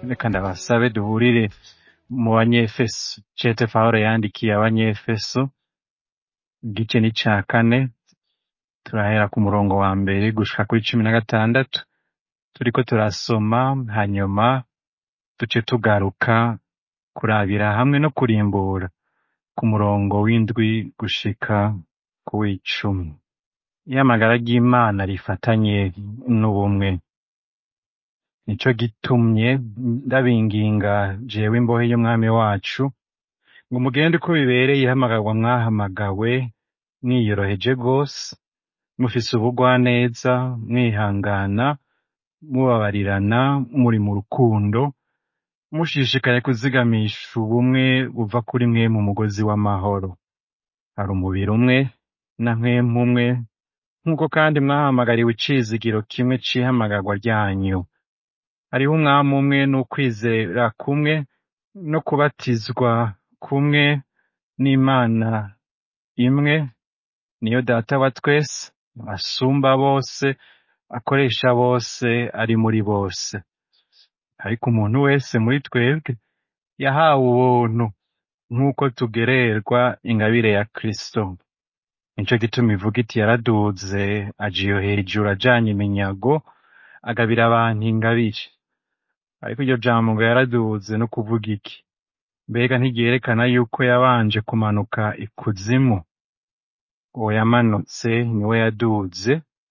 reka ndabasabe duhurire mu banyefeso cete pawulo yandikiye abanyefeso igice ni ca kane turahera ku murongo wa mbere gushika kuri cumi na gatandatu turiko turasoma hanyuma duce tugaruka kurabira hamwe no kurimbura ku murongo w'indwi gushika ku w'icumi iyamagara ry'imana rifatanye n'ubumwe nico gitumye ndabinginga jewe imbohe y'umwami wacu ngo mugende uko bibereye ihamagarwa mwahamagawe mwiyoroheje rwose mufise ubugwaneza mwihangana mubabarirana muri mu rukundo mushishikaye kuzigamisha ubumwe buva kuri mwe mu mugozi w'amahoro hari umubiri umwe na mpwemu umwe nk'uko kandi mwahamagariwe icizigiro kimwe c'ihamagarwa ryanyu hariho umwami umwe n'ukwizera kumwe no kubatizwa kumwe n'imana imwe niyo data wa twese asumba bose akoresha bose ari muri bose ariko umuntu wese muri twebwe yahawe ubuntu nk'uko tugererwa ingabire ya kristo nico gituma ivuga iti yaraduze aja iyo hejuru ajanye iminyago agabira abantu ingabire ariko iryo jambo ngo yaraduze no kuvuga iki mbega ntiryerekana yuko yabanje kumanuka ikuzimu uwo yamanutse niwe yaduze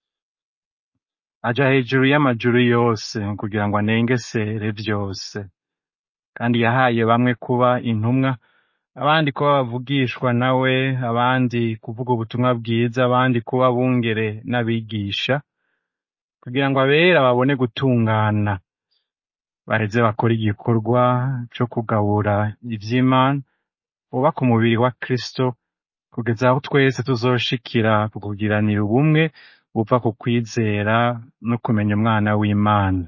aja hejuru y'amajuru yose kugira ngo anengesere vyose kandi yahaye bamwe kuba intumwa abandi kuba bavugishwa nawe abandi kuvuga ubutumwa bwiza abandi kuba bungere n'abigisha kugira ngo abera babone gutungana baheze bakora igikorwa co kugabura ivy'imana bubaka umubiri wa kristo kugeza aho twese tuzoshikira ku kugiranira ubumwe buva ku kwizera no kumenya umwana w'imana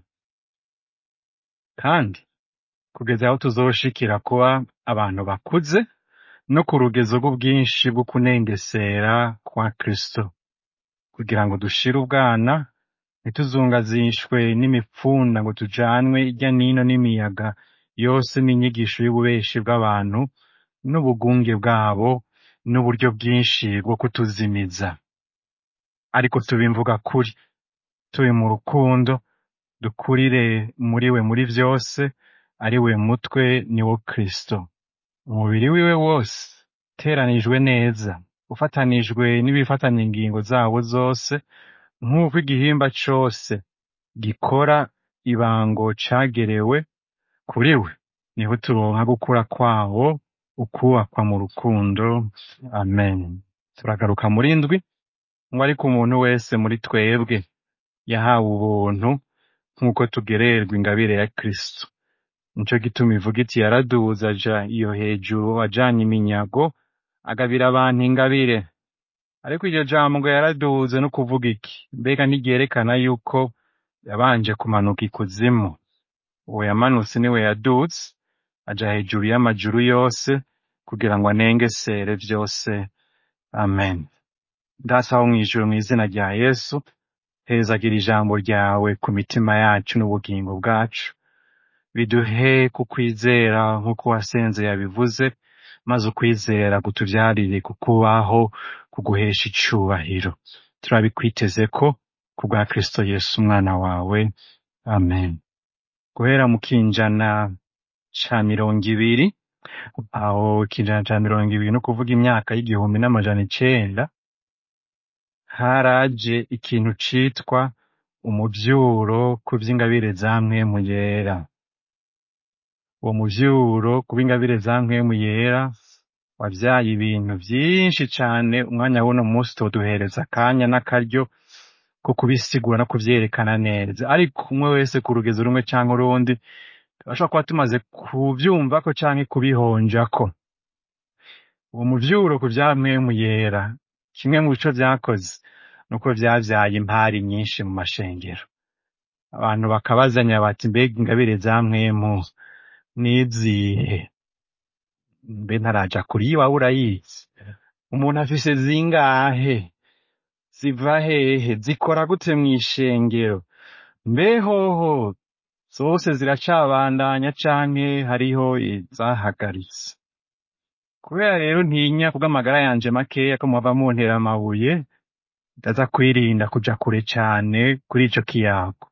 kandi kugeza aho tuzoshikira kuba abantu bakuze no ku rugezo rw'ubwinshi bwo kunengesera kwa kristo kugira ngo dushire ubwana ntituzungazishwe n'imipfunda ngo tujanwe irya nino n'imiyaga yose n'inyigisho y'ububeshi bw'abantu n'ubugunge bwabo n'uburyo bwinshi bwo kutuzimiza ariko tubimvuga kuri turi mu rukundo dukurire muri we muri vyose ari we mutwe ni wo kristo umubiri wiwe wose uteranijwe neza ufatanijwe n'ibifatanya ingingo zawo zose nk'uko igihimba cose gikora ibango cagerewe kuri we niho turonka gukura kwawo ukubakwa mu rukundo amen turagaruka muri ndwi ngo ariko umuntu wese muri twebwe yahawe ubuntu nk'uko tugererwa ingabire ya kristo nico gituma ivuga iti yaraduze aja iyo hejuru ajanye iminyago agabira abantu ingabire ariko iryo jambo ngo yaraduze no kuvuga iki mbega ntiryerekana yuko yabanje kumanuka ikuzimu uwo yamanutse niwe yaduze aja hejuru y'amajuru yose kugira ngo anengesere vyose amen ndasaba mw'ijuru mw'izina rya yesu hezagira ijambo ryawe ku mitima yacu n'ubugingo bwacu biduhe kukwizera nk'uko wasenze yabivuze maze ukwizera kutuvyarire kukubaho kuguhesha icubahiro turabikwiteze ko kubwa kristo yesu umwana wawe amen guhera mu kinjana ca mirongo ibiri aho ikinjana ca mirongo ibiri no kuvuga imyaka y'igihumbi n'amajana icenda haraje ikintu citwa umuvyuro ku vy'ingabire za mpwemu yera uwo muvyuro ku bw'ingabire za mpwemu yera wavyaye ibintu vyinshi cane umwanya w'uno munsi toduhereza akanya n'akaryo ko kubisigura no kuvyerekana neza ariko umwe wese ku rugezo rumwe canke urundi turashobora kuba tumaze kuvyumvako canke kubihonjako uwo muvyuro ku vya mpwemu yera kimwe mu bico vyakoze nuko vyavyaye impari nyinshi mu mashengero abantu bakabazanya bati mbega ingabire za mpwemu nizihe mbe ntaraja kuri iwawe urayizi umuntu afise zingahe ziva hehe zikora gute mw'ishengero mbe hoho zose ziracabandanya canke hariho izahagaritse kubera rero ntinya kubw'amagara yanje makeya ko muhava muntera amabuye ndaza kwirinda kuja kure cane kuri ico kiyago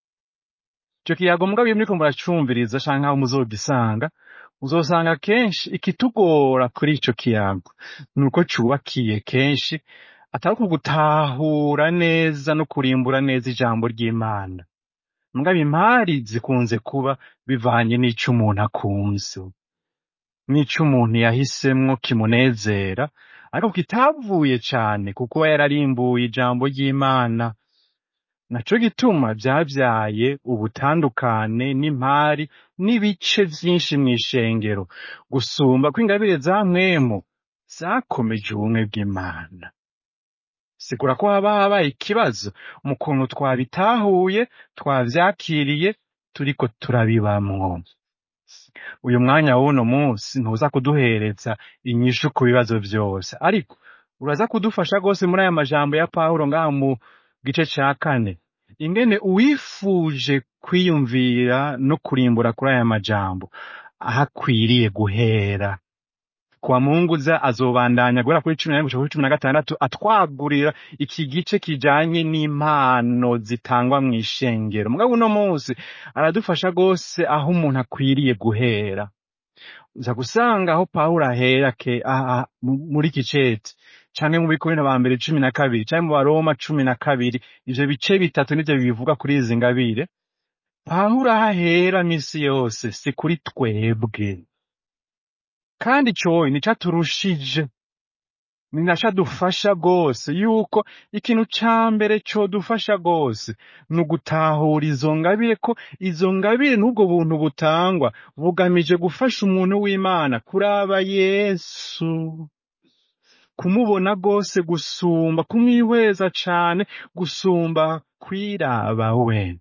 ico kiyago mugabo iyo muriko muracumviriza canke aho muzogisanga uzosanga kenshi ikitugora kuri ico kiyago nuko cubakiye kenshi atari uku gutahura neza no kurimbura neza ijambo ry'imana mugabo impari zikunze kuba bivanye n'ico umuntu akunze n'ico umuntu yahisemwo kimunezera ariko kitavuye cane kuko aba yararimbuye ijambo ry'imana naco gituma vyavyaye ubutandukane n'impari n'ibice vyinshi mw'ishengero gusumba ko ingabire za mwemu zakomeje ubumwe bw'imana sigura ko haba habaye ikibazo mu kuntu twabitahuye twavyakiriye turiko turabibamwo uyu mwanya w'uno munsi ntuza kuduhereza inyishu ku bibazo vyose ariko uraza kudufasha rwose muri aya majambo ya pawulo ngaha mu gice ca kane ingene uwifuje kwiyumvira no kurimbura kuri aya majambo aho akwiriye guhera kwa munguza azobandanya guhera kuri cumi na rimwe gushika kuri cumi na gatandatu atwagurira iki gice kijanye n'impano zitangwa mw'ishengero mugabo uno munsi aradufasha rwose aho umuntu akwiriye guhera uza gusanga aho pawulo ahera ke aha mu- muri iki cete canke mu bikorino ba mbere cumi na kabiri canke mu baroma cumi na kabiri ivyo bice bitatu nivyo bivuga kuri izi ngabire pawulo aho ahera misi yose si kuri twebwe kandi coyi nico aturushije ni naco adufasha rwose yuko ikintu ca mbere codufasha rwose ni ugutahura izo ngabire ko izo ngabire n'ubwo buntu butangwa bugamije gufasha umuntu w'imana kuraba yesu kumubona rwose gusumba kumwihweza cane gusumba kwiraba we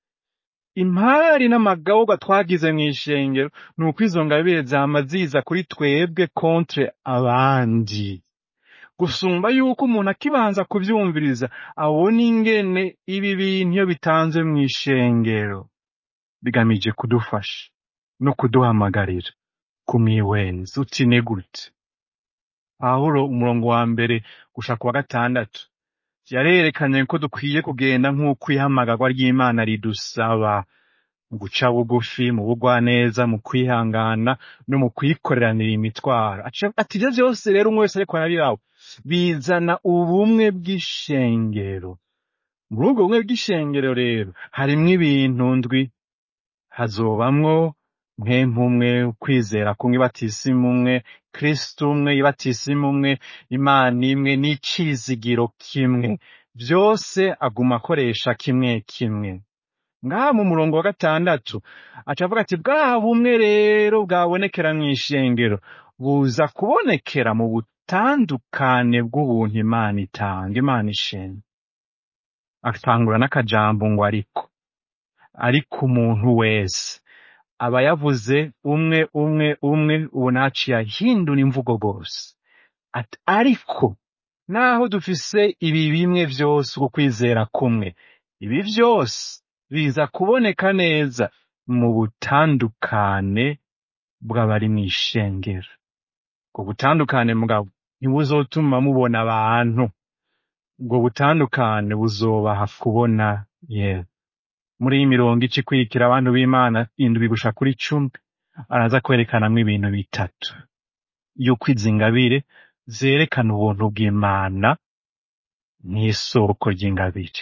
impari n'amagawwa twagize mw'ishengero ni uko izo ngabire zama ziza kuri twebwe kontre abandi gusumba yuko umuntu akibanza kuvyumviriza abona ingene ibi bintu iyo bitanzwe mw'ishengero bigamije kudufasha no kuduhamagarira kumwihwenza uti ni gute pawulo umurongo wa mbere gushaka wa gatandatu yarerekanye ko dukwiye kugenda nk'uko ihamagarwa ry'imana ridusaba mu guca bugufi mu bugwaneza mu kwihangana no mu kwikoreranira imitwaro Aca- ati ivyo vyose rero umwe wese ariko arabiraho bizana ubumwe bw'ishengero muri ubwo bumwe bw'ishengero rero harimwo ibintu ndwi hazobamwo mpemu umwe ukwizera kumwe ibatisimu umwe kristo umwe ibatisimu umwe imana imwe n'icizigiro kimwe vyose aguma akoresha kimwe kimwe ngaha mu murongo wa gatandatu aca avuga ati bwa bumwe rero bwabonekera mw'ishengero buza kubonekera mu butandukane bw'ubuntu imana itanga imana ishimwe atangura n'akajambo ngo ariko ariko umuntu wese aba yavuze umwe umwe umwe ubu naciye ahindura imvugo rwose ati ariko naho dufise ibi bimwe vyose uko kwizera kumwe ibi vyose biza kuboneka neza mu butandukane bw'abari mw'ishengero ubwo butandukane mugabo ntibuzotuma mubona abantu ubwo butandukane buzobaha kubona yewe muri iyi mirongo ica ikurikira abantu b'imana indwi gusha kuri cumi araza kwerekanamwo ibintu bitatu yuko izi ngabire zerekana ubuntu bw'imana n'isoko ry'ingabire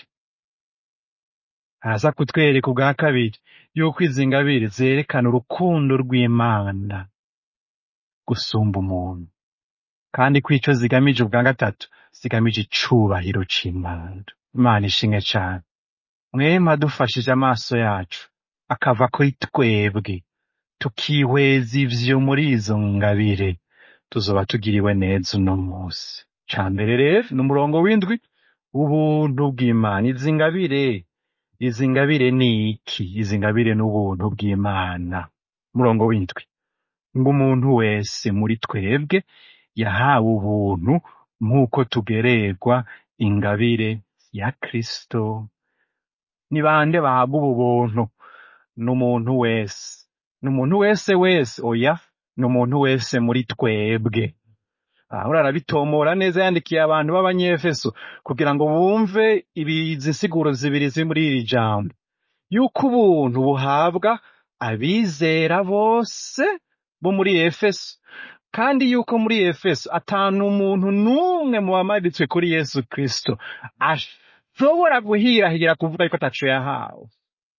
araza kutwereka ubwa kabiri yuko izi ngabire zerekana urukundo rw'imana gusumba umuntu kandi ko ico zigamije ubwa gatatu zigamije icubahiro c'imana imana ishimwe cane mwema dufashije amaso yacu akava kuri twebwe tukihweza ivyo muri izo ngabire tuzoba tugiriwe neza uno musi ca mbere rero ni umurongo w'indwi ubuntu bw'imana izi ngabire izi ngabire ni iki izi ngabire n'ubuntu bw'imana umurongo w'indwi ngo umuntu wese muri twebwe yahawe ubuntu nk'uko tugererwa ingabire ya kristo ni bande bahabwa ubu buntu ni umuntu wese ni umuntu wese wese oya ni umuntu wese muri twebwe aho arabitomora neza yandikiye abantu b'abanyefeso kugira ngo bumve izi nsiguro zibiri ziri muri iri jambo yuko ubuntu buhabwa abizera bose bo muri efeso kandi yuko muri efeso atanu umuntu n'umwe mu bamaritswe kuri yesu kristo ashobora guhirahira kuvuga yuko ataco yahawe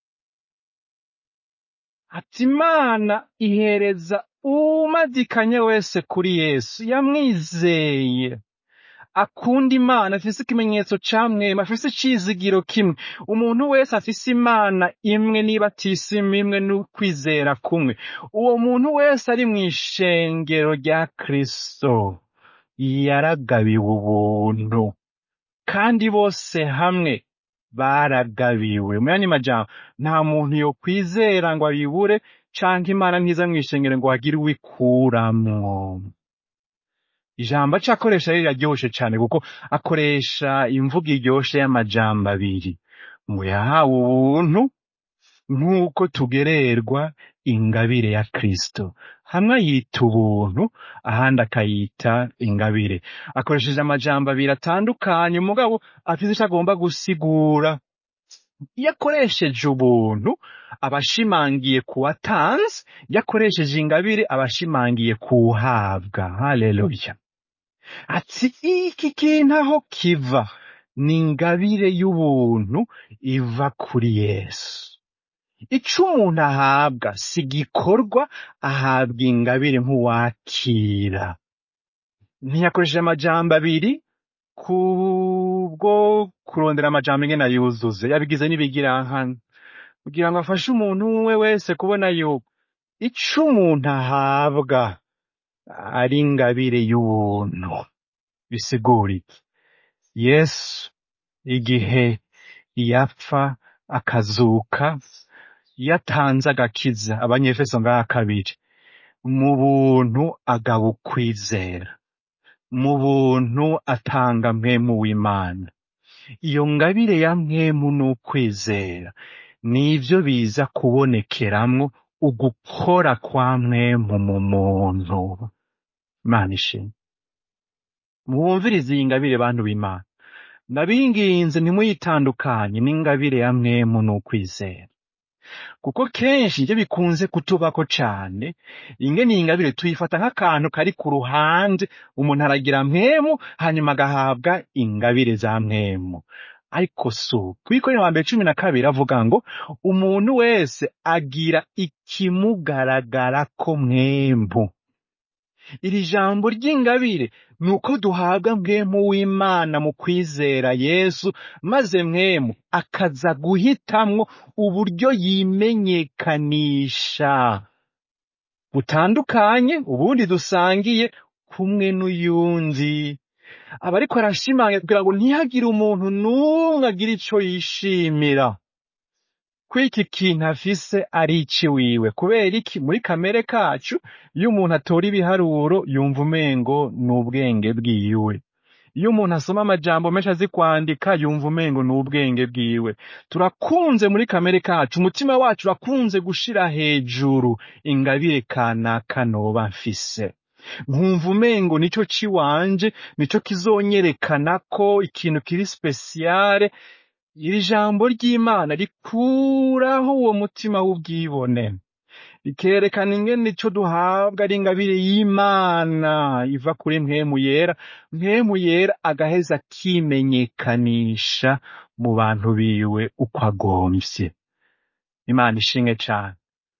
ati imana ihereza umadikanye wese kuri yesu yamwizeye akunda imana afise ikimenyetso ca mwema afise icizigiro kimwe umuntu wese afise imana imwe niba atisima imwe n'ukwizera kumwe uwo muntu wese ari mw'ishengero rya kristo yaragabiwe ubuntu kandi bose hamwe baragabiwe mu yandi majambo nta muntu yokwizera ngo abibure canke imana ntiza mw'ishengero ngo hagire uwikuramwo ijambo aca akoresha rero riraryoshe cane kuko akoresha imvugo iryoshe y'amajambo abiri ngo yahawe ubuntu nk'uko tugererwa ingabire ya kristo hamwe ayita ubuntu ahandi akayita ingabire akoresheje amajambo abiri atandukanye mugabo afise ico agomba gusigura iyo akoresheje ubuntu aba ashimangiye ku watanze iyo akoresheje ingabire aba ashimangiye kuwuhabwa haleluya ati iki kintu aho kiva ni ingabire y'ubuntu iva kuri yesu ico umuntu ahabwa si igikorwa ahabwa ingabire nk'uwakira ntiyakoresheje amajambo abiri kubwo kurondera amajambo ingene ayuzuze yabigize n'ibigirankana kugira ngo afashe umuntu umwe wese kubona yuko ico umuntu ahabwa ari ingabire y'ubuntu bisigura iki yesu igihe yapfa akazuka yatanze agakiza abanyefeso ngaha kabiri mu buntu agaba ukwizera mu buntu atanga mpwemu w'imana iyo ngabire ya mpwemu n'ukwizera nivyo biza kubonekeramwo ugukora kwa mwemu mu muntu imana ishimwe mwumvirize iyi ngabire bantu b'imana ndabinginze ntimuyitandukanye n'ingabire ya mwemu n'ukwizera kuko kenshi ivyo bikunze kutubako cane ingene iyi ngabire tuyifata nk'akantu kari ku ruhande umuntu aragira mwemu hanyuma agahabwa ingabire za mwemu ariko so kwikorera wa mbere cumi na kabiri avuga ngo umuntu wese agira ikimugaragarako mwembu iri jambo ry'ingabire ni uko duhabwa mwemu w'imana mu kwizera yesu maze mwemu akaza guhitamwo uburyo yimenyekanisha butandukanye ubundi dusangiye kumwe n'uyundi aba ariko arashimangira kugira ngo ntihagire umuntu n'umwe agira ico yishimira ko iki kintu afise ari iciwiwe kubera iki muri kamere kacu iyo umuntu atora ibiharuro yumva umengo ni ubwenge bwiwe iyo umuntu asoma amajambo menshi azi kwandika yumva umengo ni ubwenge bwiwe turakunze muri kamere kacu umutima wacu urakunze gushira hejuru ingabire kanaka noba mfise nkumva umengo nico ciwanje nico kizonyerekana ko ikintu kiri spesiyare iri jambo ry'imana rikuraho uwo mutima w'ubwibone rikerekana ingene ico duhabwa ari ingabire y'imana iva kuri mpwemu yera mpwemu yera agaheza akimenyekanisha mu bantu biwe uko agomvye imana ishimwe cane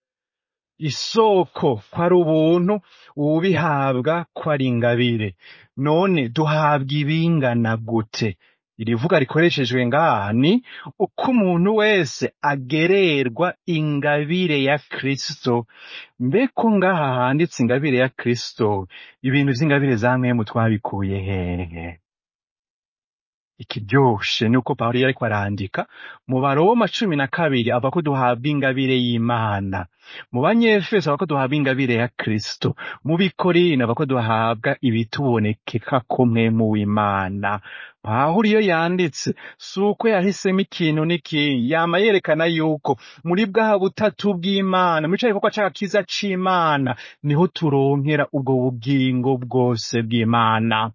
isoko ko ari ubuntu ubihabwa ko ari ingabire none duhabwa ibingana gute iri vuga rikoreshejwe ngaha ni uko umuntu wese agererwa ingabire ya kristo mbeko ngaha handitse ingabire ya kristo ibintu vy'ingabire za mwemu twabikuye hehe ikiryoshe nuko pawulo yariko arandika mu baroma cumi na kabiri avuga ko duhabwa ingabire y'imana mu banyefeso avuga ko duhabwa ingabire ya kristo mu bikorino avuga ko duhabwa ibitubonekeka ko mwemu w'imana pawulo iyo yanditse si uko yahisemo ikintu n'ikindi yama yerekana yuko muri bwa butatu bw'imana muri ca gikorwa c'agakiza c'imana niho turonkera ubwo bugingo bwose bw'imana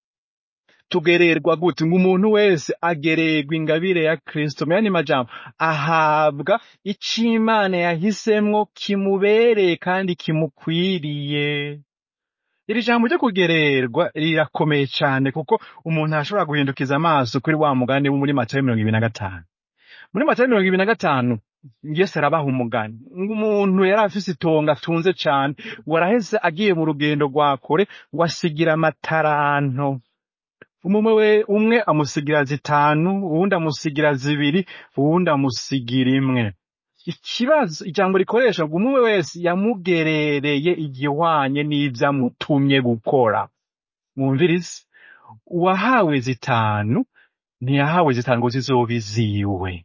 tugererwa gute ngo umuntu wese agererwa ingabire ya kristo mu yandi majambo ahabwa ico imana yahisemwo kimubereye kandi kimukwiriye iri jambo ryo kugererwa rirakomeye cane kuko umuntu arashobora guhindukiza amaso kuri wa mugani wo muri matayo mirongo ibiri na gatanu muri matayo mirongo ibiri na gatanu yesu arabaha umugani ngo umuntu yari afise itongo atunze cane ngo araheze agiye mu rugendo rwa kure ngo asigira amataranto umwe we umwe amusigira zitanu uwundi amusigira zibiri uwundi amusigira imwe ikibazo ijambo rikoresha ngo umwe wese yamugerereye igihwanye n'ivyo amutumye gukora mwumvirize uwahawe zitanu ntiyahawe zitanu ngo zizobe iziwe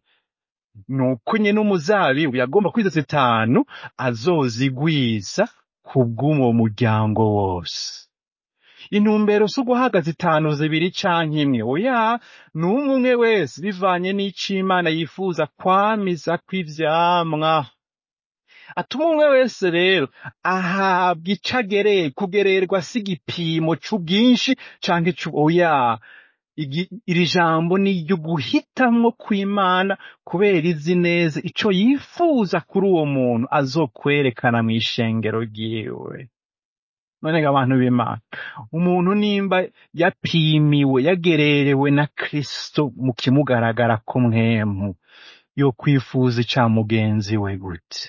nuko nyene umuzabibu yagomba kwiza zitanu azozigwiza kubw'uwo muryango wose intumbero si uguhaga zitanu zibiri canke imwe oya ni umwe umwe wese bivanye n'ico imana yifuza kwamizako ivyamwa atuma umwe wese rero ahabwa ico agereye kugererwa si igipimo c'ubwinshi canke c'u oya igi- iri jambo ni iryo guhitamwo kw'imana kubera izi neza ico yifuza kuri uwo muntu azokwerekana mw'ishengero ryiwe none ngo abantu b'imana umuntu nimba yapimiwe yagererewe na kristo mu kimugaragara ko mwemu yo kwifuza ica mugenzi we gute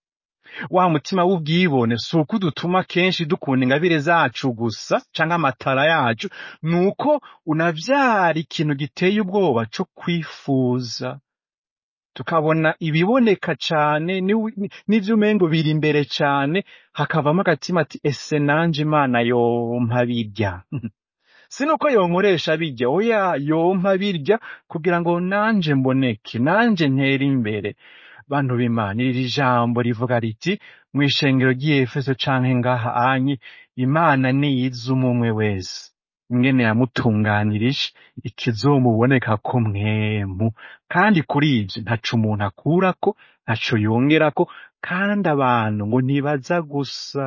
wa mutima w'ubwibone si uko udutuma kenshi dukunda ingabire zacu gusa canke amatara yacu ni uko unavyara ikintu giteye ubwoba co kwifuza tukabona ibiboneka cane ni- ni- n'ivyo umengo biri imbere cane hakavamo agatima ati ese nanje imana yompa birya si nuko yonkoresha birya oya yompa birya kugira ngo nanje mboneke nanje ntere imbere bantu b'imana iri jambo rivuga riti mw'ishengero ry'efeso canke ngaha anyi imana niyiza umwe wese ingene yamutunganirije ikizomuboneka ko mwemu kandi kuri ivyo ntaco umuntu akurako ntaco yongerako kandi abantu ngo ntibaza gusa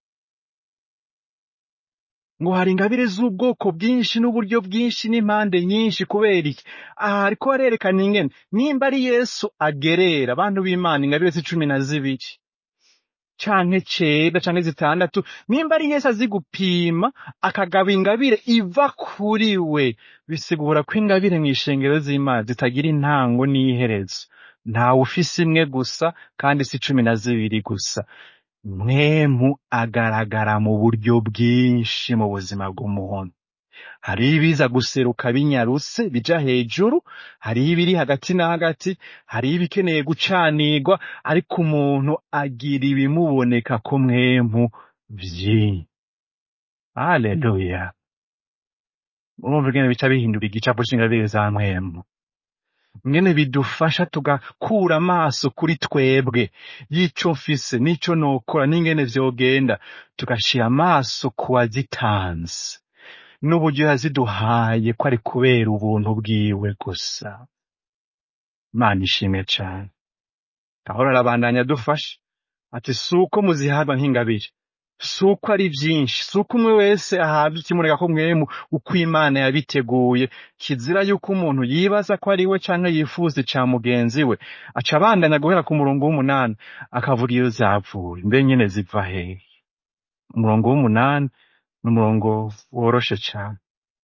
ngo hari ingabire z'ubwoko bwinshi n'uburyo bwinshi n'impande nyinshi kubera iki aha ariko barerekana ingene nimba ari yesu agerera abantu b'imana ingabire z'icumi na zibiri canke cenda canke zitandatu nimba ari yesu azi gupima akagaba ingabire iva kuri we bisigura ko ingabire mw'ishengero z'imana zitagira intango n'iherezo ntawe ufise imwe gusa kandi si cumi na zibiri gusa mwemu agaragara mu buryo bwinshi mu buzima bw'umuntu hariho ibiza guseruka binyarutse bija hejuru hariho ibiri hagati na hagati hariho ibikeneye gucanirwa ariko umuntu agira ibimuboneka ko mwemu vyinshi haleluya urumva ingene bica bihindura igicapo c'ingabire za mwemu ingene bidufasha tugakura amaso kuri twebwe y'ico mfise n'ico nokora n'ingene vyogenda tugashira amaso ku wazitanze n'uburyo yaziduhaye ko ari kubera ubuntu bwiwe gusa imana ishimwe cane gahora arabandanya adufasha ati si uko muzihabwa nk'ingabire si uko ari vyinshi si uko umwe wese ahabwa ikimureka ko mwemu uko imana yabiteguye kizira yuko umuntu yibaza ko ari we canke yifuza ica mugenzi we aca abandanya guhera ku murongo w'umunani akavuga iyo zavuye mbe nyene ziva hehe umurongo w'umunani ni umurongo woroshe cane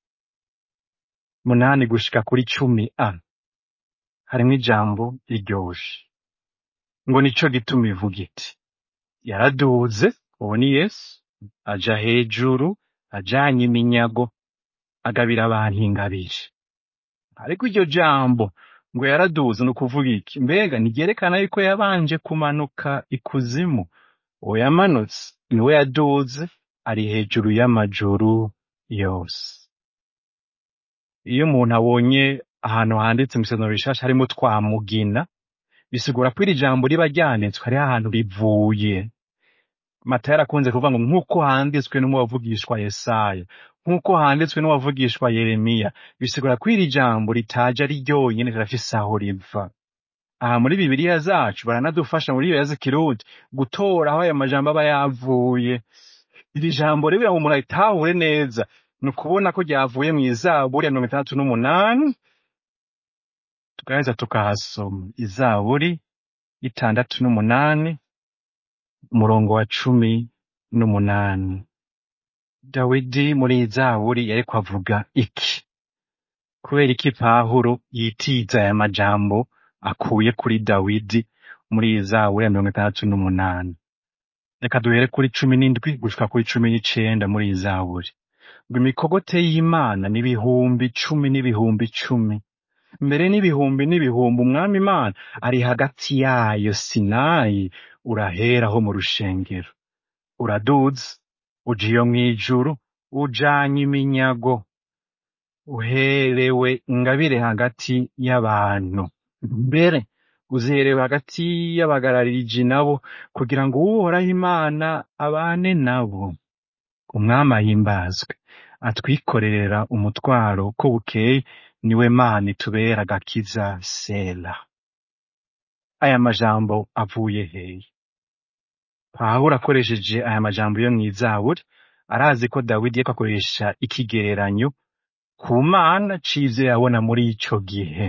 munani gushika kuri cumi a harimwo ijambo riryoshe ngo nico gituma ivuga iti yaraduze uwo ni yesu aja hejuru ajanye iminyago agabira abantu ingabire ariko iryo jambo ngo yaraduze ni ukuvuga iki mbega ntiryerekana yuko yabanje kumanuka ikuzimu uwo yamanutse niwe yaduze ari hejuru y'amajuru yose iyo umuntu abonye ahantu handitse mu isomero rishasha harimo twamugina bisigura ko iri jambo riba ryanditswe hariho ahantu rivuye matayo yarakunze kuvuga ngo nk'uko handitswe n'umuwavugishwa yesaya nk'uko handitswe n'uwavugishwa yeremiya bisigura ko iri jambo ritaje ari ryonyene rirafise aho riva aha muri bibiliya zacu baranadufasha muri iyo z'ikirundi gutora aho ayo majambo aba yavuye iri jambo rero ngo umuntu aritahure neza ni ukubona ko ryavuye mu izaburi ya mirongo itandatu n'umunani tugaheza tukahasoma izaburi y'itandatu n'umunani umurongo wa cumi n'umunani dawidi muri iyi zaburi yariko avuga iki kubera iki pawulo yitiza aya majambo akuye kuri dawidi muri iyi zaburi ya mirongo itandatu n'umunani reka duhere kuri cumi n'indwi gushika kuri cumi n'icenda muri iyi zaburi ngo imikogote y'imana n'ibihumbi cumi n'ibihumbi cumi mbere n'ibihumbi n'ibihumbi umwami imana ari hagati yayo sinayi uraheraho mu rushengero uraduza uja iyo mw'ijuru ujanye iminyago uherewe ingabire hagati y'abantu mbere uziherewe hagati y'abagarariji nabo kugira ngo uhoraho imana abane nabo umwami ahimbazwe atwikorerera umutwaro ko bukeye niwe mana itubera agakiza sela aya majambo avuye hehe pawulo akoresheje aya majambo yo mw'izaburi arazi ko dawidi yariko akoresha ikigereranyo ku mana c'ivyo yabona muri ico gihe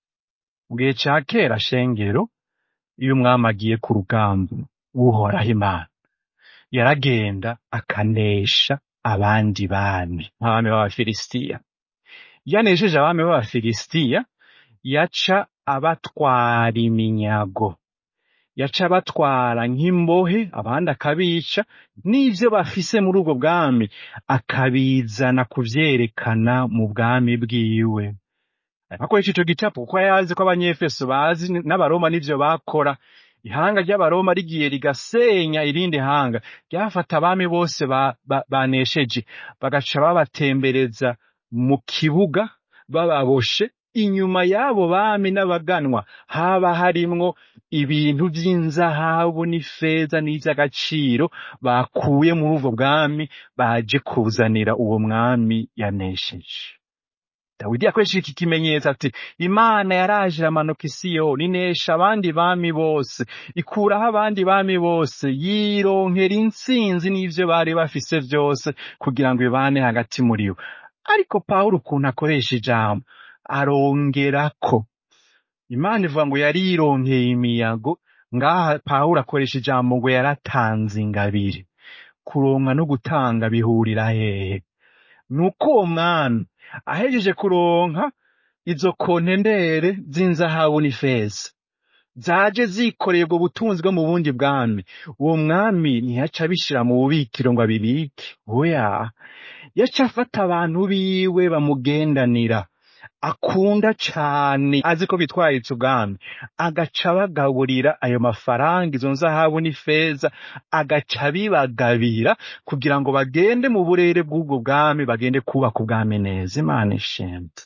mu gihe ca kera shengero iyo umwami agiye ku rugamba uhoraho imana yaragenda akanesha abandi bami nk'abami b'abafilisitiya yanesheje abami b'abafilisitiya yaca abatwara iminyago yaca abatwara nk'imbohe abandi akabica n'ivyo bafise muri ubwo bwami akabizana kuvyerekana mu bwami bwiwe akoresha ico gicapo kuko yazi ko abanyefeso bazi n'abaroma n'ivyo bakora ihanga ry'abaroma rigiye rigasenya irindi hanga ryafata abami bose ba- ba- banesheje bagaca babatembereza mu kibuga bababoshe inyuma y'abo bami n'abaganwa haba harimwo ibintu vy'inzahabu n'ifeza n'ivy'agaciro bakuye muri ubwo bwami baje kuzanira uwo mwami yanesheje dawidi yakoresheje iki kimenyetso ati imana yaraje iramanuka i siyoni inesha abandi bami bose ikuraho abandi bami bose yironkera intsinzi n'ivyo bari bafise vyose kugira ngo ibane hagati muri bo ariko pawulo ukuntu akoresha ijambo arongerako imana ivuga ngo yarironkeye imiyago ngaha pawulo akoresha ijambo ngo yaratanze ingabire kuronka no gutanga bihurira hehe nuko uwo mwami ahejeje kuronka izo kontendere z'inzahabu n'ifeza zaje zikoreye ubwo butunzi bwo mu bundi bwami uwo mwami ntiyaca abishira mu bubikiro ngo abibike oya yaca afata abantu biwe bamugendanira akunda cane azi ko bitwaritse ubwami agaca abagaburira ayo mafaranga izo nzahabu n'ifeza agaca abibagabira kugira ngo bagende mu burere bw'ubwo bwami bagende kubaka ubwami neza imana ishimwe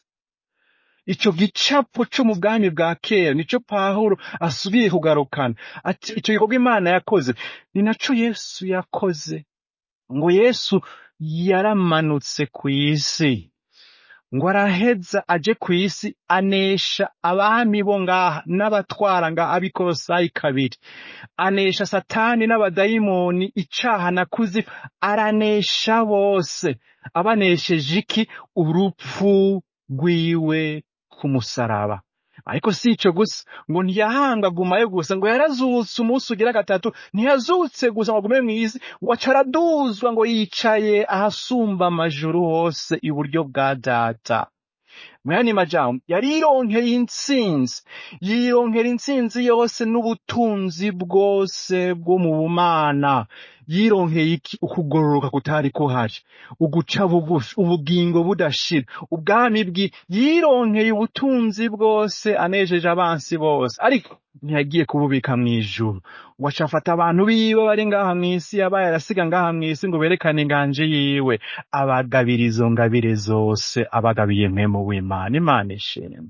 ico gicapo co mu bwami bwa kera nico pawulo asubiye kugarukana ati ico gikorwa imana yakoze ni naco yesu yakoze ngo yesu yaramanutse kw'isi ngo araheza aje kw'isi anesha abami bo ngaha n'abatwara nga abikorosayi kabiri anesha satani n'abadayimoni icaha na kuzimu aranesha bose abanesheje iki urupfu rwiwe ku musaraba ariko si ico gusa ngo ntiyahanga agumayo gusa ngo yarazutse umunsi ugira gatatu ntiyazutse gusa ngo agume mw'isi ngo aca araduzwa ngo yicaye ahasumba amajuru hose iburyo bwa data mwene majambo yarironkeye intsinzi yironkera intsinzi yose n'ubutunzi bwose bwo mu bumana yironkeye iki ukugororoka kutari kuhari uguca bugufi ubugingo budashira ubwami bwi yironkeye ubutunzi bwose anejeje abansi bose ariko ntiyagiye kububika mw'ijuru ngo aca afata abantu biwe bari ngaha mw'isi yabaye arasiga ngaha mw'isi ngo berekane inganje yiwe abagabira izo ngabire zose abagabiye mpemu w'imana imana ishimwe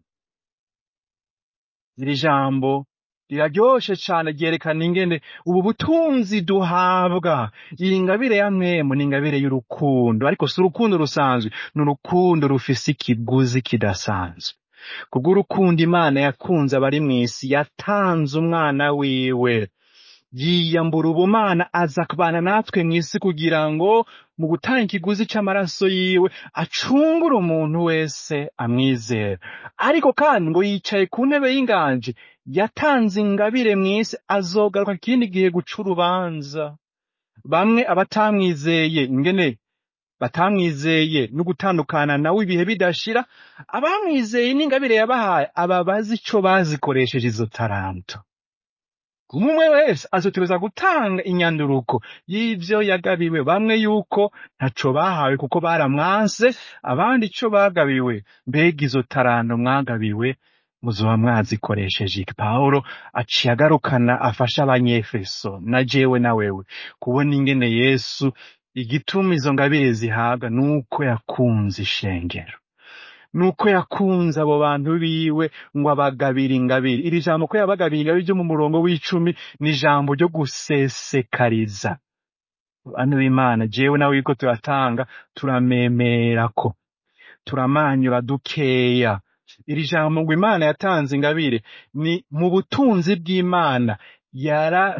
iri jambo riraryoshe cane ryerekana ingene ubu butunzi duhabwa iyi ngabire ya mwemu ni ingabire y'urukundo ariko si urukundo rusanzwe ni urukundo rufise ikiguzi kidasanzwe kubw'urukundo imana yakunze abari mw'isi yatanze umwana wiwe yiyambura ubumana aza kubana natwe mw'isi kugira ngo mu gutanga ikiguzi c'amaraso yiwe acungure umuntu wese amwizera ariko kandi ngo yicaye ku ntebe y'inganji yatanze ingabire mw'isi azogaruka ikindi gihe guca urubanza bamwe abatamwizeye ingene batamwizeye no gutandukana nawe ibihe bidashira abamwizeye n'ingabire yabahaye aba bazi ico bazikoresheje izo taranto umwe wese azotegereza gutanga inyanduruko y'ivyo yagabiwe bamwe yuko ntaco bahawe kuko baramwanse abandi ico bagabiwe mbega izo taranto mwagabiwe muzoba mwazikoresheje iki pawulo aciye agarukana afasha abanyefeso na jewe na wewe kubona ingene yesu igituma izo ngabire zihabwa nuko yakunze ishengero nuko yakunze abo bantu biwe ngo abagabire ingabire iri jambo ko yabagabiye ingabire ryo mu murongo w'icumi ni ijambo ryo gusesekariza bantu b'imana jewe nawe yuko turatanga turamemerako turamanyura dukeya iri jambo ngo imana yatanze ingabire ni mu butunzi bw'imana yara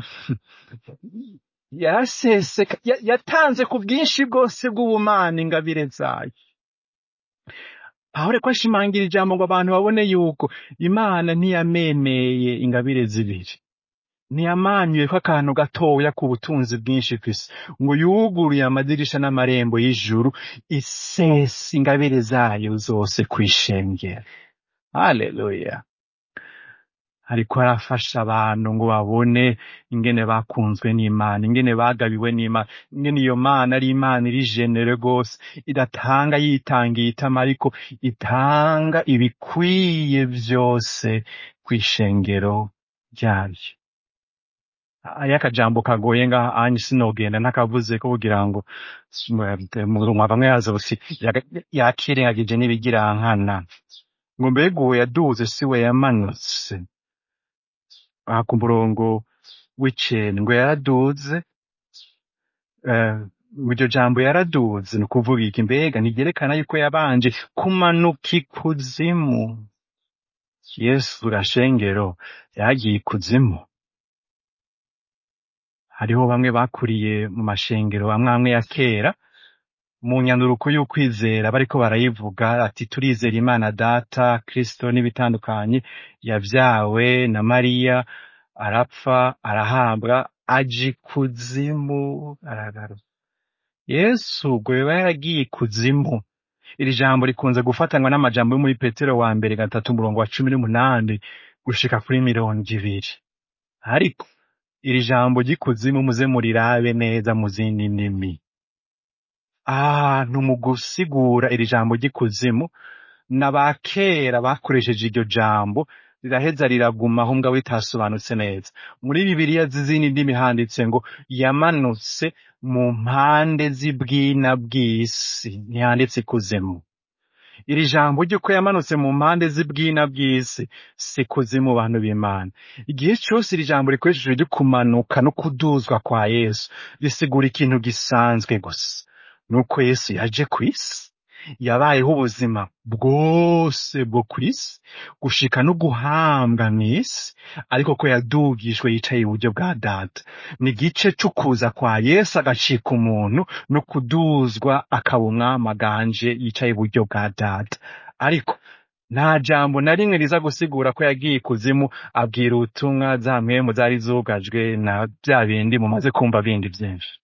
yaraseseka ya- yatanze ku bwinshi bwose bw'ubumana ingabire zayo pawulo ko ashimangira ijambo ngo abantu babone yuko imana ntiyamemeye ingabire zibiri ntiyamanyuye ko akantu gatoya ku butunzi bwinshi kw'isi ngo yuguruye amadirisha n'amarembo y'ijuru isesa ingabire zayo zose kwishengera haleluya ariko arafasha abantu ngo babone ingene bakunzwe n'imana ingene bagabiwe n'imana ingene iyo mana ari imana iri jenere rwose idatanga yitangiye itama ariko itanga ibikwiye byose kw'ishengero ryayo hariyo akajambo kagoye ngaha anyi sinogenda ntakavuze ko kugira ngo murumwa bamwe yaza busi yakirengagije n'ibigirankana ngo mbega uwo yaduze si we yamanutse aha ku murongo w'icenda ngo yaraduze eh, iryo jambo yaraduze ni ukuvuga iki mbega ntigerekana yuko yabanje kumanuka ikuzimu yesu gashengero yagiye ikuzimu hariho bamwe bakuriye mu mashengero amwe amwe ya kera mu nyanduruko y'ukwizera bariko barayivuga ati turizera imana data kristo n'ibitandukanye yavyawe na mariya arapfa arahabwa aja ikuzimu aragaruka yesu ubwo yoba yaragiye ikuzimu iri jambo rikunze gufatanwa n'amajambo yo muri petero wa mbere gatatu umurongo wa cumi n'umunani gushika kuri mirongo ibiri ariko iri jambo ry'ikuzimu muze murirabe neza mu zindi ndimi ahantu mu gusigura iri jambo ry'ikuzimu n'abakera bakoresheje iryo jambo riraheza riragumaho mbwa ritasobanutse neza muri bibiliya z'izindi ndimi handitse ngo yamanutse mu mpande z'ibwina bw'isi ntihanditse ikuzimu iri jambo ry'uko yamanutse mu mpande z'ibwina bw'isi si kuzimu bantu b'imana igihe cyose iri jambo rikoresheje ryo kumanuka no kuduzwa kwa yesu risigura ikintu gisanzwe gusa nuko yesu yaje ku isi yabayeho ubuzima bwose bwo ku isi gushika no guhambwa mw'isi ariko ko yadugijwe yicaye iburyo bwa data ni igice c'ukuza kwa yesu agacika umuntu no kuduzwa akaba umwami aganje yicaye iburyo bwa data ariko nta jambo na rimwe riza gusigura ko yagiye ikuzimu abwira ubutumwa za mpwemu zari zugajwe na bya bindi mumaze kumva bindi byinshi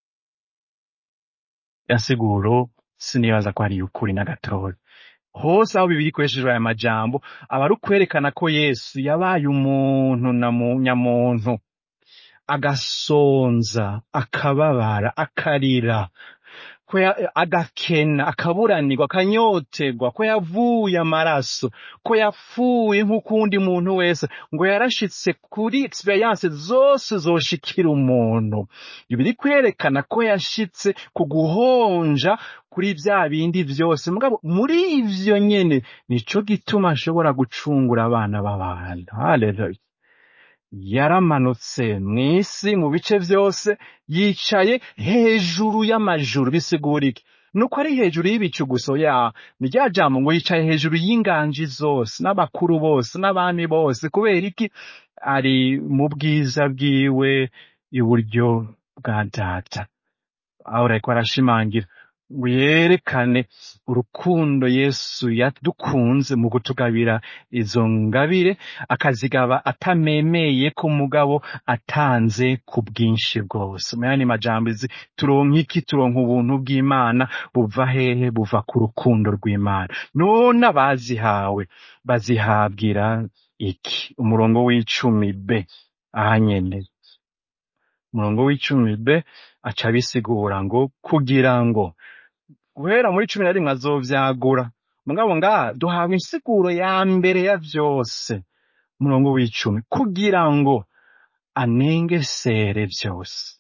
yasiguro sinibaza ko ari ukuri na gatoya hose aho bibiri ikoresheje aya majambo aba ari ukwerekana ko yesu yabaye umuntu na mu nyamuntu agasonza akababara akarira ko ya- agakena akaburanirwa akanyoterwa ko yavuye amaraso ko yapfuye nk'ukundi muntu wese ngo yarashitse kuri experience zose zoshikira umuntu biri kwerekana ko yashitse ku guhonja kuri bya bindi byose mugabo muri ivyo nyene nico gituma ashobora gucungura abana b'abantu haleluya yaramanutse mw'isi mu bice byose yicaye hejuru y'amajuru bisigura iki nuko ari hejuru y'ibicu gusa ya ni rya jambo ngo yicaye hejuru y'inganji zose n'abakuru bose n'abami bose kubera iki ari mu bwiza bwiwe iburyo bwa data aho ariko arashimangira ngo yerekane urukundo yesu yadukunze mu kutugabira izo ngabire akazigaba atamemeye ko mugabo atanze ku bwinshi bwose mu yandi majambo izi turonka iki turonka ubuntu bw'imana buva hehe buva ku rukundo rw'imana none abazihawe bazihabwira iki umurongo w'icumi b aha nyene umurongo w'icumi b aca abisigura ngo kugira ngo guhera muri cumi na rimwe azovyagura mugabo ngaha duhabwa insiguro ya mbere ya vyose umurongo w'icumi kugira ngo anengesere vyose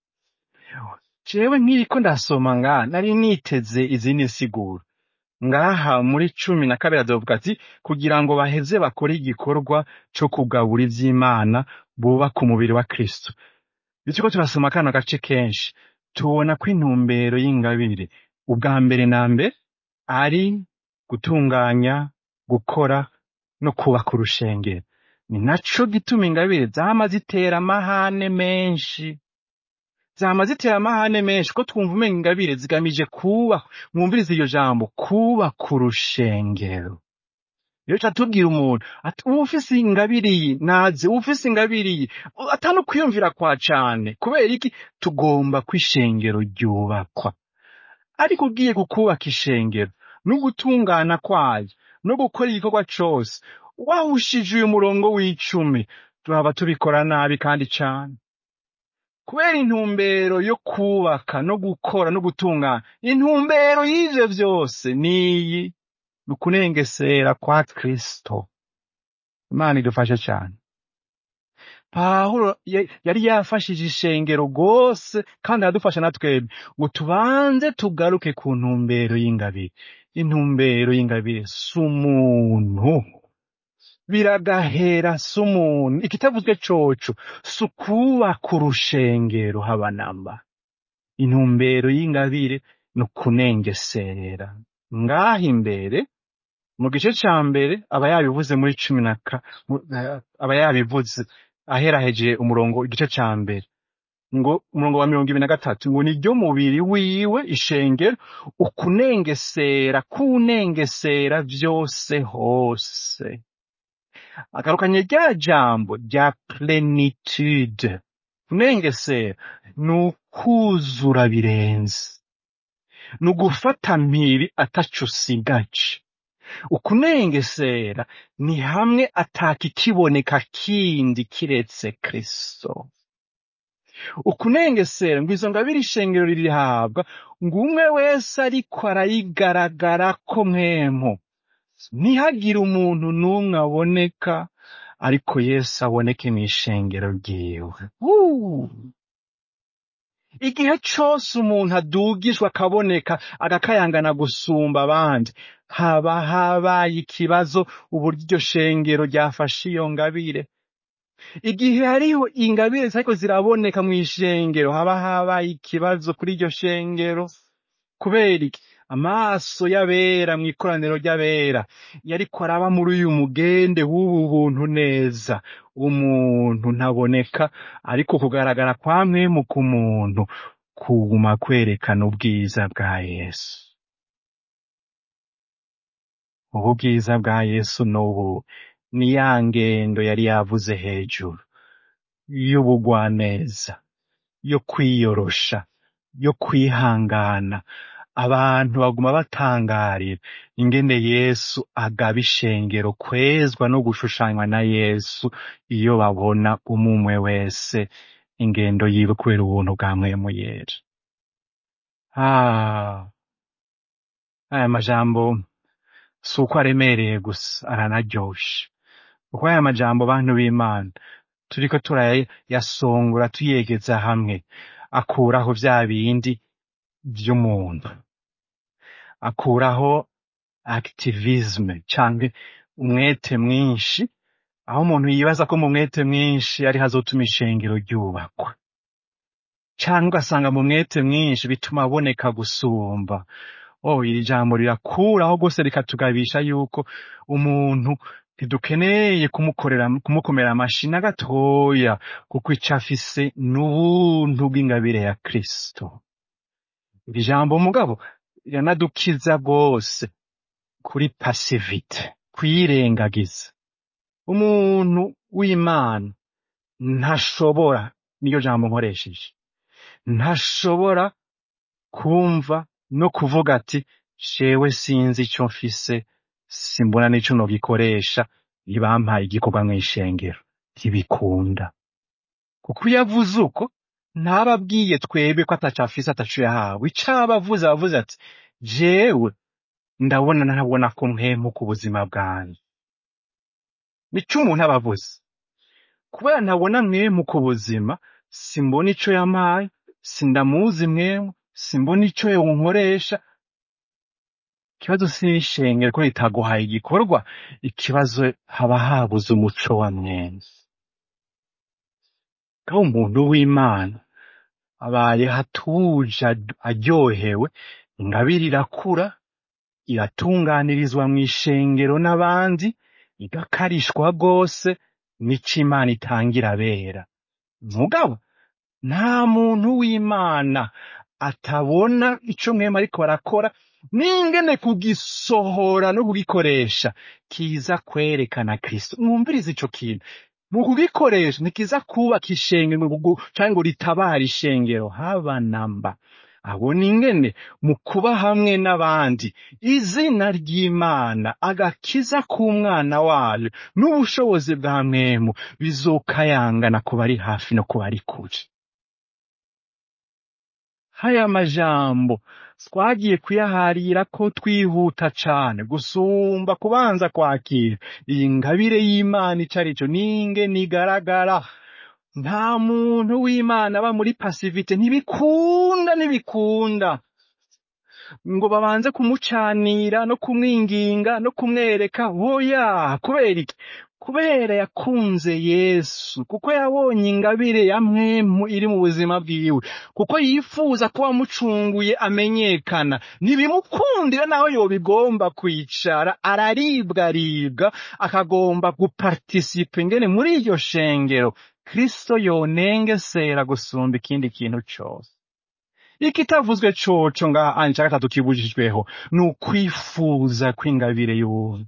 jewe nkiriko ndasoma ngaha nari niteze izindi nsiguro ngaha muri cumi na kabiri azovuga ati kugira ngo baheze bakore igikorwa co kugabura ivy'imana bubaka umubiri wa kristo iyo turiko turasoma kano gace kenshi tubona ko intumbero y'ingabire ubwa mbere na mbere ari gutunganya gukora no kubaka urushengero ni naco gituma ingabire zama zitera amahane menshi zama zitera amahane menshi ko twumva umenga ingabire zigamije kubaka mwumvirize iryo jambo kubaka urushengero iyo ca tubwira umuntu ati uba ufise ingabire iyi naze uba ufise ingabire iyi atano kwiyumvira kwa cane kubera iki tugomba ko ishengero ryubakwa ariko ugiye kukubaka ishengero no gutungana kwayo no gukora igikorwa cose wahushije uyu murongo w'icumi turaba tubikora nabi kandi cane kubera intumbero yo kubaka no gukora no gutungana intumbero y'ivyo vyose niyi ni ukunengesera kwa kristo imana idufashe cane pawulo ya- yari yafashije ishengero rwose kandi aradufasha na twebwe ngo tubanze tugaruke ku ntumbero y'ingabire intumbero y'ingabire si umuntu biragahera si umuntu ikitavuzwe coco si ukubaka urushengero haba namba intumbero y'ingabire ni ukunengesera ngaha imbere mu gice ca mbere aba yabivuze muri cumi na ka mu- eh, aba yabivuze aheraheje umurongo igice ca mbere ngo umurongo wa mirongo ibiri na gatatu ngo niryo mubiri wiwe ishengero ukunengesera kunengesera vyose hose agarukanye rya jambo rya plenitude kunengesera ni ukuzura birenze ni ugufata mpiri ataco usigaje ukunengesera ni hamwe atakikiboneka kindi kiretse kristo ukunengesera ngo izo ngabire ishengero ririhabwa ngo umwe wese ariko arayigaragara ko mwemo ntihagire umuntu n'umwe aboneka ariko yesu aboneke mw'ishengero ryiwe Wuu! igihe cose umuntu adugijwe akaboneka agakayangana gusumba abandi haba habaye ikibazo uburyo iryo shengero ryafashe iyo ngabire igihe hariho ingabire zitariko ziraboneka mw'ishengero haba habaye ikibazo kuri iryo shengero kubera iki amaso y'abera mw'ikoraniro ry'abera yariko araba muri uyu mugende w'ubu buntu neza umuntu ntaboneka ariko kugaragara kwa mwemu ku muntu kuguma kwerekana ubwiza bwa yesu ubu bwiza bwa yesu n'ubu ni ya ngendo yari yavuze hejuru y'ubugwaneza yo kwiyorosha yo kwihangana abantu baguma batangarira ingene yesu agaba ishengero kwezwa no gushushanywa na yesu iyo babona umumwe wese ingendo yiwe kubera ubuntu bwa mwemu yera ah aya majambo si uko aremereye gusa aranaryoshe kuko aya majambo bantu b'imana turiko turayasongora tuyegeza hamwe akuraho vya bindi vy'umuntu akuraho activisme canke umwete mwinshi aho umuntu yibaza ko mu mwete mwinshi ari hazotuma ishengero ryubakwa canke ugasanga mu mwete mwinshi bituma aboneka gusumba oh iri jambo rirakuraho rwose rikatugabisha yuko umuntu ntidukeneye kumukorera kumukomera amashi na gatoya kuko ico afise n'ubuntu bw'ingabire ya kristo iri jambo mugabo riranadukiza rwose kuri pasivite kuyirengagiza umuntu w'imana ntashobora niyo jambo nkoresheje ntashobora kumva no kuvuga ati jewe sinzi ico mfise simbona n'ico nogikoresha ntibampaye igikorwa mw'ishengero ntibikunda kuko iyo avuze uko ntaba abwiye twebwe ko ataco afise ataco yahawe ico aba avuze aba avuze ati jewe ndabona ntabona ko mpempuka ubuzima bwanjye nico umuntu aba avuze kubera ntabona mwemuka ubuzima simbona ico yampaye sindamuzi mwemu simbona ico yonkoresha ikibazo si ishengero ko ritaguhaye igikorwa ikibazo haba habuze umuco wa mwene kandi umuntu w'imana abaye hatuje ad- aryohewe ingabire irakura iratunganirizwa mw'ishengero n'abandi igakarishwa rwose nico imana itangira abera mugabo nta muntu w'imana atabona ico mwema ariko barakora n'ingene kugisohora no kugikoresha kiza kwerekana kristo mwumvirize ico kintu mu kugikoresha ntikiza kubaka ishengero ngo gu- canke ngo ritabare ishengero haba namba abona ingene mu kuba hamwe n'abandi izina ry'imana agakiza k'umwana wayo n'ubushobozi bwa mwemu bizokayangana ku bari hafi no ku bari kure haya majambo twagiye kuyaharira ko twihuta cane gusumba kubanza kwakira iyi ngabire y'imana ico arico n'ingene igaragara nta muntu w'imana aba muri pasivite ntibikunda ntibikunda ngo babanze kumucanira no kumwinginga no kumwereka oya kubera iki kubera yakunze yesu kuko yabonye ingabire ya mwemu iri mu buzima bwiwe kuko yifuza ko wamucunguye amenyekana ntibimukundira naho yobigomba kwicara araribwa aribwa akagomba gupartisipa ingene muri iryo shengero kristo yonengesera gusumba ikindi kintu cose ikitavuzwe coco ngaha anje ca gatatu kibujijweho ni ukwifuza kw'ingabire y'ubuntu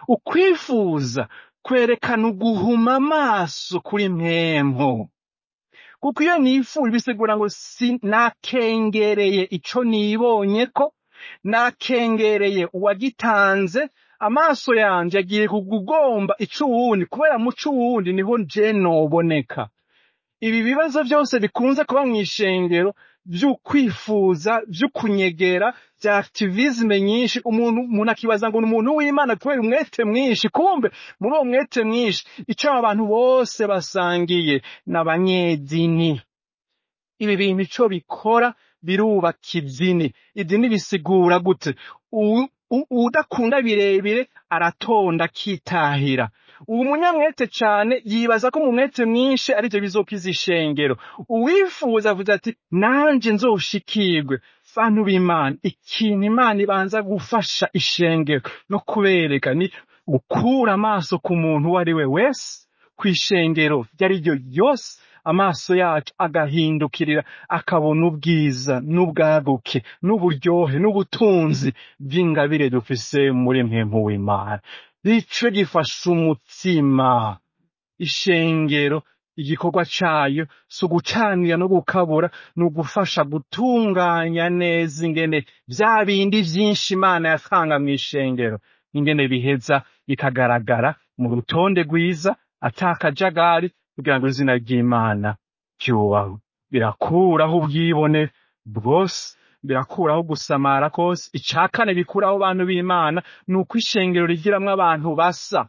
ukwifuza kwerekana uguhuma amaso kuri mwempo kuko iyo nifuje bisigura ngo si nakengereye ico nibonyeko nakengereye uwagitanze amaso yanje yagiye kugugomba ico uwundi kubera muco uwundi niho je noboneka ibi bibazo byose bikunze kuba mu ishengero vy'ukwifuza vy'ukunyegera vya activisme nyinshi umuntu umuntu akibaza ngo ni umuntu w'imana kubera umwete mwinshi kumbe muri uwo mwete mwinshi ico aba bantu bose basangiye n'abanyedini ibi bintu ico bikora birubaka idini idini bisigura gute U- u- udakunda birebire aratonda akitahira ubu munyamwete cane yibaza ko mu mwete mwinshi arivyo bizokiza ishengero uwifuza avuze ati nanje nzoshikirwe bantu b'imana ikintu imana ibanza gufasha ishengero no kubereka ni gukura amaso ku muntu uwo ari we wese kw'ishengero iryo ari ryo ryose amaso yacu agahindukirira akabona ubwiza n'ubwaguke n'uburyohe n'ubutunzi bw'ingabire dufise muri mpemu w'imana ico gifasha umutima ishengero igikorwa cayo si ugucanira no gukabura ni ugufasha gutunganya neza ingene vya bindi vyinshi imana yatanga mw'ishengero ingene biheza bikagaragara mu rutonde rwiza ata kajagari kugira ngo izina ry'imana byubahwe birakuraho ubwibone bwose birakuraho gusamara kose icya kane bikuraho abantu b'imana ni uko ishengero rigiramwo abantu basa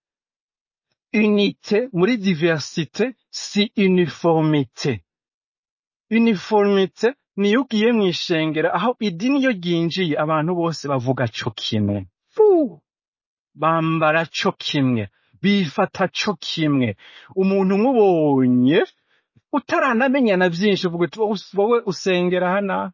unite muri diversite si uniformite uniformite niyo ugiye mu ishengero aho idini iyo ryinjiye abantu bose bavuga co kimwe Fu! bambara co kimwe bifata co kimwe umuntu umubonye utaranamenya na byinshi uvuga uti "Wowe us- wowe usengera hana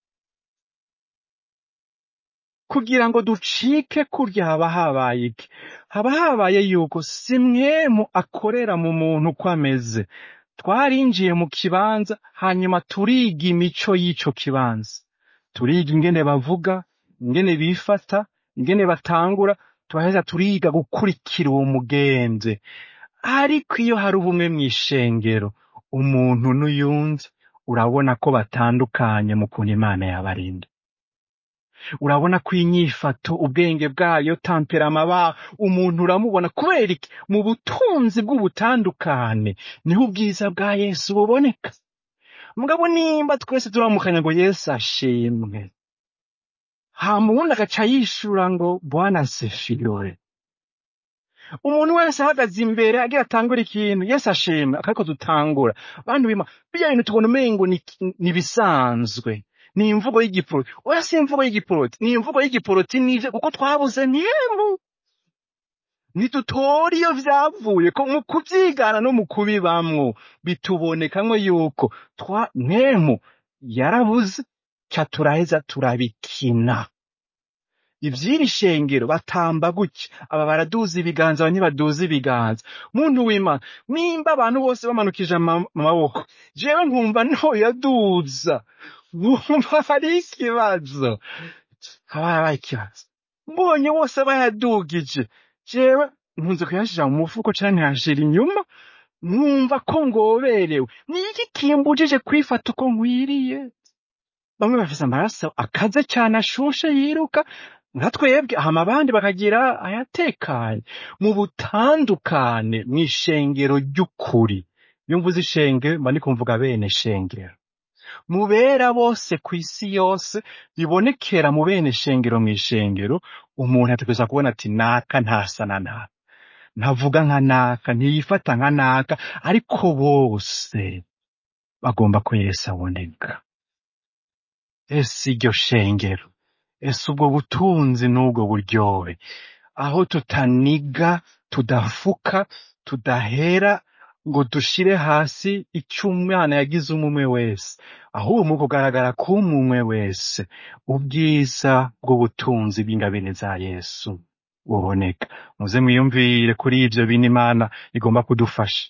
kugira ngo ducike kurya haba habaye iki haba habaye yuko si mwemu akorera mu muntu uko ameze twarinjiye mu kibanza hanyuma turiga imico y'ico kibanza turiga ingene bavuga ingene bifata ingene batangura turaheza turiga gukurikira uwo mugenzi ariko iyo hari ubumwe mw'ishengero umuntu n'uyundi urabona ko batandukanye mu kuntu imana yabarinda urabona ko inyifato ubwenge bwayo tamperama ba umuntu uramubona kubera iki mu butunzi bw'ubutandukane niho ubwiza bwa yesu buboneka mugabo nimba twese turamukanya ngo yesu ashimwe hama uwundi agaca yishura ngo bwana sefirore umuntu wese ahagaze imbere agira atangura ikintu yesu ashimwe akariko dutangura bantu bima bijya bintu tubona umengo ni ni ibisanzwe ni imvugo y'igiporoti oya si imvugo y'igiporoti ni imvugo y'igiporoti nivyo kuko twabuze ntiyemu ntitutora iyo vyavuye ko mu kuvyigana no mu kubibamwo bitubonekamwo yuko twa mwemu yarabuze ca turaheza turabikina ivy'iri shengero batamba gutya aba baraduza ibiganza aba ntibaduza ibiganza muntu w'imana nimba abantu bose bamanukije ama- amaboko jewe nkumva ntoyaduza nkumva hari ikibazo haba harabaye ikibazo mbonye bose bayadugije jewe nkunze kuyashira mu mufuko canke nkayashira inyuma nkumva ko ngoberewe ni iki kimbujije kwifata uko nkwiriye bamwe bafise amaraso akaze cyane ashushe yiruka nka twebwe hama abandi bakagira ayatekanye mu butandukane mw'ishengero ry'ukuri iyo mvuze ishengero mba ndiko mvuga bene shengero mubera bose ku isi yose bibonekera mu bene shengero mw'ishengero umuntu ategerezwa kubona ati naka ntasa na naka ntavuga nka naka ntiyifata nka naka ariko bose bagomba ko yesu aboneka ese iryo shengero ese ubwo butunzi n'ubwo buryohe aho tutaniga tudafuka tudahera ngo dushire hasi icyo umwana yagize umumwe wese ahubwo mu kugaragara k'umumwe wese ubwiza bw'ubutunzi bw'ingabire za yesu buboneka muze mwiyumvire kuri ivyo bintu imana igomba kudufasha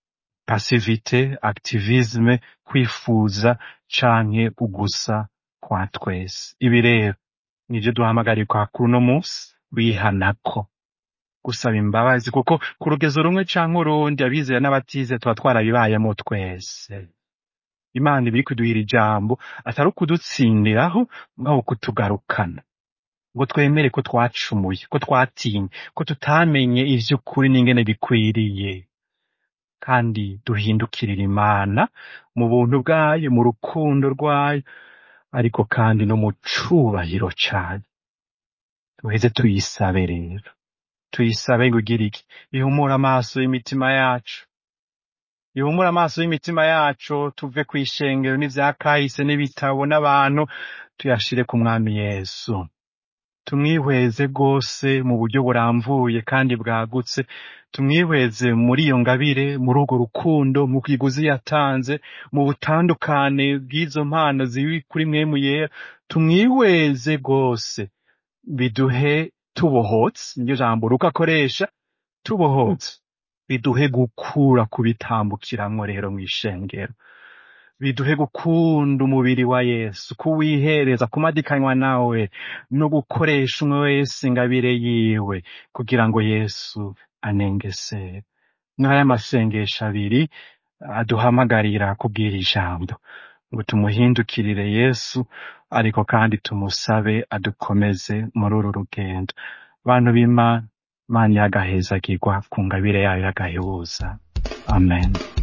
pasivite activisme kwifuza canke ugusa kwa twese ibi rero nivyo duhamagarirwa kuri uno munsi wihanako gusaba imbabazi kuko ku rugezo rumwe canke urundi abizera n'abatize tuba twarabibayemo twese imana iba iri kuduhira ijambo atari ukudutsindiraho mugabo kutugarukana ngo twemere ko twacumuye ko twatinye ko tutamenye ivy'ukuri n'ingene bikwiriye kandi duhindukirira imana mu buntu bwayo mu rukundo rwayo ariko kandi no mu cubahiro cayo duheze tuyisabe rero tuyisabe ngo ugire iki ihumure amaso y'imitima yacu ihumure amaso y'imitima yacu tuve ku ishengero n'ivyakahise n'ibitabo n'abantu tuyashire ku mwami yesu tumwihweze rwose mu buryo buramvuye kandi bwagutse tumwihweze muri iyo ngabire muri urwo rukundo mu kiguzi yatanze mu butandukane bw'izo mpano ziri kuri mwemu yera tumwihweze rwose biduhe tubohotse niryo jambo ruko akoresha tubohotse biduhe gukura kubitambukiramwo rero mw'ishengero biduhe gukunda umubiri wa yesu kuwihereza kumadikanywa nawe no gukoresha umwe wese ingabire yiwe kugira ngo yesu anengesere nk'aya masengesho abiri aduhamagarira kubwira ijambo ngo tumuhindukirire yesu ariko kandi tumusabe adukomeze muri uru rugendo bantu b'imana imana yagahezagirwa ku ngabire yayo y'agahebuza amen